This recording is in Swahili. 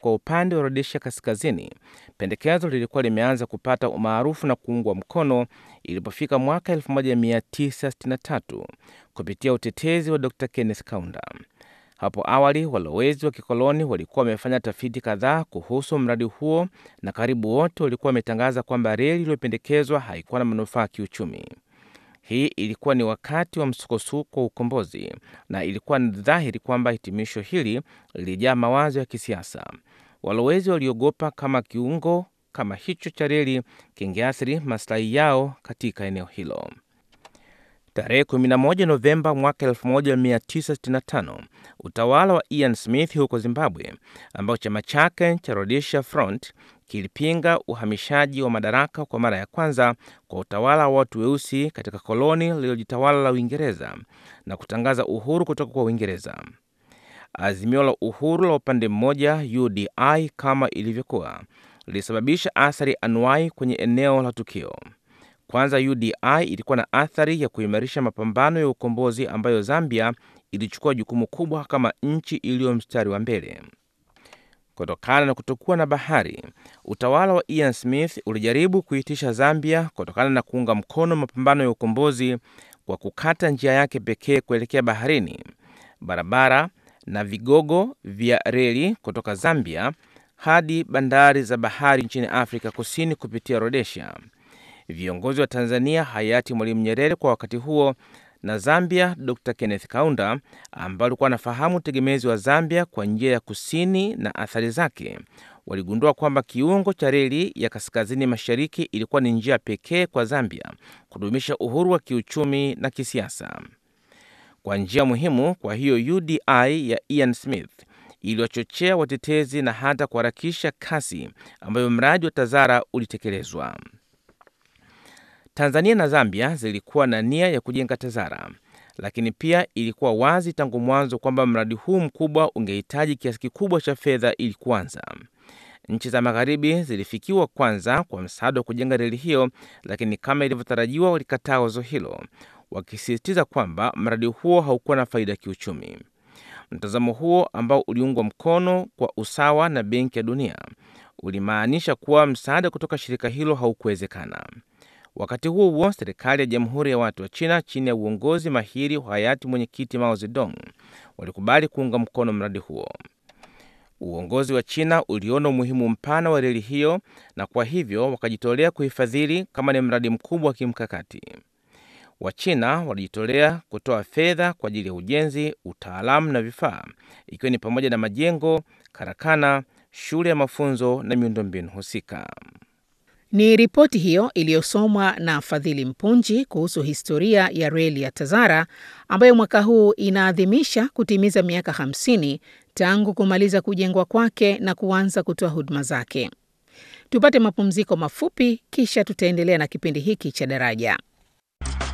kwa upande wa Rhodesia Kaskazini, pendekezo lilikuwa limeanza kupata umaarufu na kuungwa mkono ilipofika mwaka 1963 kupitia utetezi wa Dr Kenneth Kaunda. Hapo awali walowezi wa kikoloni walikuwa wamefanya tafiti kadhaa kuhusu mradi huo na karibu wote walikuwa wametangaza kwamba reli iliyopendekezwa haikuwa na manufaa kiuchumi. Hii ilikuwa ni wakati wa msukosuko wa ukombozi na ilikuwa ni dhahiri kwamba hitimisho hili lilijaa mawazo ya kisiasa. Walowezi waliogopa kama kiungo kama hicho cha reli kingeathiri maslahi yao katika eneo hilo. Tarehe 11 Novemba mwaka 1965 utawala wa Ian Smith huko Zimbabwe, ambao chama chake cha Rhodesia Front kilipinga uhamishaji wa madaraka kwa mara ya kwanza kwa utawala wa watu weusi katika koloni lililojitawala la Uingereza na kutangaza uhuru kutoka kwa Uingereza. Azimio la uhuru la upande mmoja UDI kama ilivyokuwa lilisababisha athari anuai kwenye eneo la tukio. Kwanza, UDI ilikuwa na athari ya kuimarisha mapambano ya ukombozi ambayo Zambia ilichukua jukumu kubwa kama nchi iliyo mstari wa mbele. Kutokana na kutokuwa na bahari, utawala wa Ian Smith ulijaribu kuitisha Zambia kutokana na kuunga mkono mapambano ya ukombozi kwa kukata njia yake pekee kuelekea baharini, barabara na vigogo vya reli kutoka Zambia hadi bandari za bahari nchini Afrika Kusini kupitia Rhodesia. Viongozi wa Tanzania hayati Mwalimu Nyerere kwa wakati huo na Zambia Dr Kenneth Kaunda, ambao alikuwa anafahamu utegemezi wa Zambia kwa njia ya kusini na athari zake, waligundua kwamba kiungo cha reli ya kaskazini mashariki ilikuwa ni njia pekee kwa Zambia kudumisha uhuru wa kiuchumi na kisiasa kwa njia muhimu. Kwa hiyo UDI ya Ian Smith iliwachochea watetezi na hata kuharakisha kasi ambayo mradi wa Tazara ulitekelezwa. Tanzania na Zambia zilikuwa na nia ya kujenga Tazara, lakini pia ilikuwa wazi tangu mwanzo kwamba mradi huu mkubwa ungehitaji kiasi kikubwa cha fedha ili kuanza. Nchi za magharibi zilifikiwa kwanza kwa msaada wa kujenga reli hiyo, lakini kama ilivyotarajiwa walikataa wazo hilo, wakisisitiza kwamba mradi huo haukuwa na faida ya kiuchumi. Mtazamo huo ambao uliungwa mkono kwa usawa na Benki ya Dunia ulimaanisha kuwa msaada kutoka shirika hilo haukuwezekana. Wakati huo huo, serikali ya Jamhuri ya Watu wa China chini ya uongozi mahiri wa hayati mwenyekiti Mao Zedong walikubali kuunga mkono mradi huo. Uongozi wa China uliona umuhimu mpana wa reli hiyo na kwa hivyo wakajitolea kuhifadhili kama ni mradi mkubwa wa kimkakati. Wachina walijitolea kutoa fedha kwa ajili ya ujenzi, utaalamu na vifaa, ikiwa ni pamoja na majengo, karakana, shule ya mafunzo na miundombinu husika. Ni ripoti hiyo iliyosomwa na Fadhili Mpunji kuhusu historia ya reli ya Tazara ambayo mwaka huu inaadhimisha kutimiza miaka 50 tangu kumaliza kujengwa kwake na kuanza kutoa huduma zake. Tupate mapumziko mafupi, kisha tutaendelea na kipindi hiki cha Daraja.